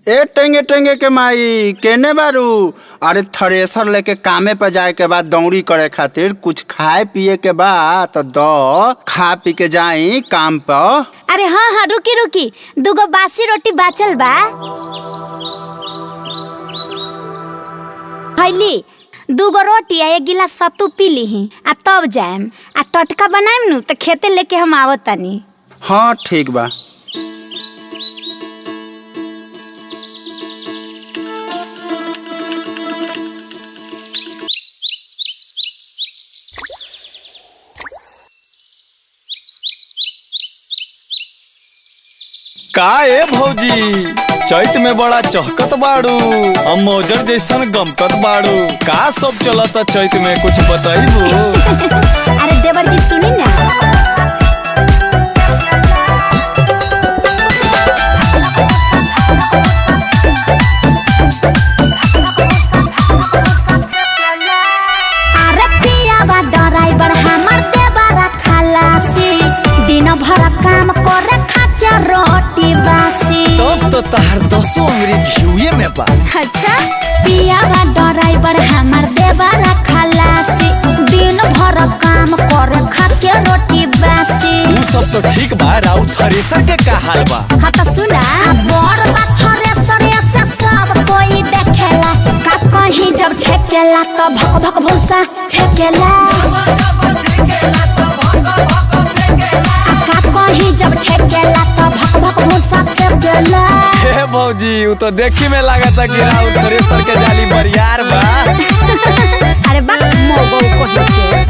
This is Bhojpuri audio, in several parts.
ए टेंगे टेंगे के माई केने बारू अरे थ्रेसर लेके कामे पे जाए के बाद दौड़ी करे खातिर कुछ खाए पिए के बाद तो दो खा पी के जाई काम पर अरे हाँ हाँ रुकी रुकी दूगो बासी रोटी बाचल बा खैली दूगो रोटी आ एक गिलास सत्तू पी लीही आ तब जाएम आ टटका बनाएम नु तो खेते लेके हम आवत तानी हाँ ठीक बा का ए भौजी चैत में बड़ा चहकत बाड़ू हम मौजर जैसन गमकत बाड़ू का सब चलता चैत में कुछ बताइबू अरे देवर जी सुनी ना अरे पियावा ड्राइवर हमर देवरा खलासी दिन भर काम करे खाके रोटी बासी तब तो तहार दसो अंगरी घिउए में बा अच्छा पियावा ड्राइवर हमर देवरा खलासी दिन भर काम करे खाके रोटी बासी उ सब तो ठीक बा राउ थ्रेसर के का हाल बा हाँ तो सुना बड़ पत्थरे सरे से सब कोई देखेला का कहीं जब ठेकेला तो भक भक भूसा फेंकेला आ का कहीं जब ठेकेला तो भक भक भूसा फेंकेला हे भौजी उ तो देखी में लागता कि राउ थ्रेसर के जाली बरियार बा अरे बा मोगो को के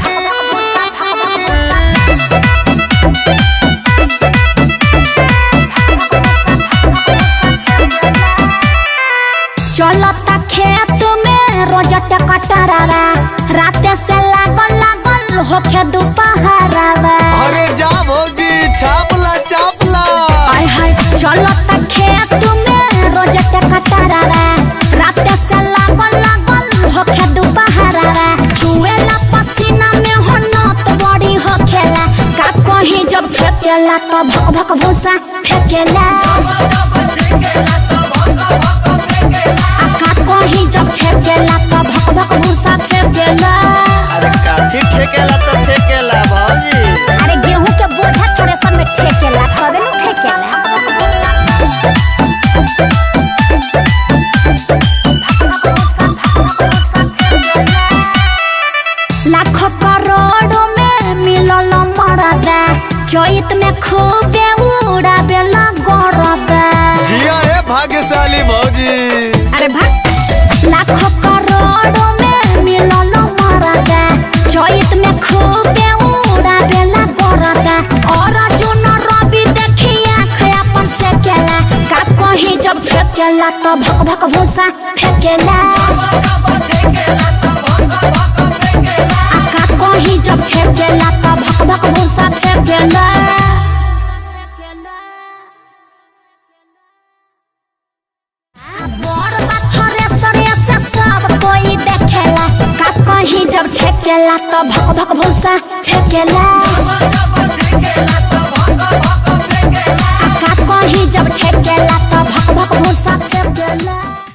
चलता खेत में रोज टकटरावा राते से लागल लागल होखे दोपहरावा अरे जा भौजी छापला छापला हाय हाय चलता खेत में रोज टकटरावा राते से लागल लागल होखे दोपहरावा चुएला पसीना में हो नत बड़ी होखेला का कहीं जब फेंकेला तो भक भक भूसा फेंकेला आ का कहीं जब फेंकेला तो भक भक भूसा फेंकेला अरे काठी ठेकेला तो फेकेला भौजी अरे गेहूं के बोझा थोड़े सब में ठेकेला तबे न फेंकेला लाखों करोड़ों में मिलल मरदा चैत में खूबे उड़ाबेला गरदा जिया हे भाग्यशाली भौजी अरे भाग लाखों करोड़ों में मिलल मरदा चैत में खूबे उड़ाबेला गरदा और जुन रवि देखी आँख अपन से केला का कहीं जब फेंकेला तो भक भक भूसा फेंकेला आ का कहीं जब फेंकेला तो भक भक भूसा फेंकेला बड़ पत्थरे सरे से सब कोई देखेला का कहीं जब ठेकेला तो भक भक भूसा फेंकेला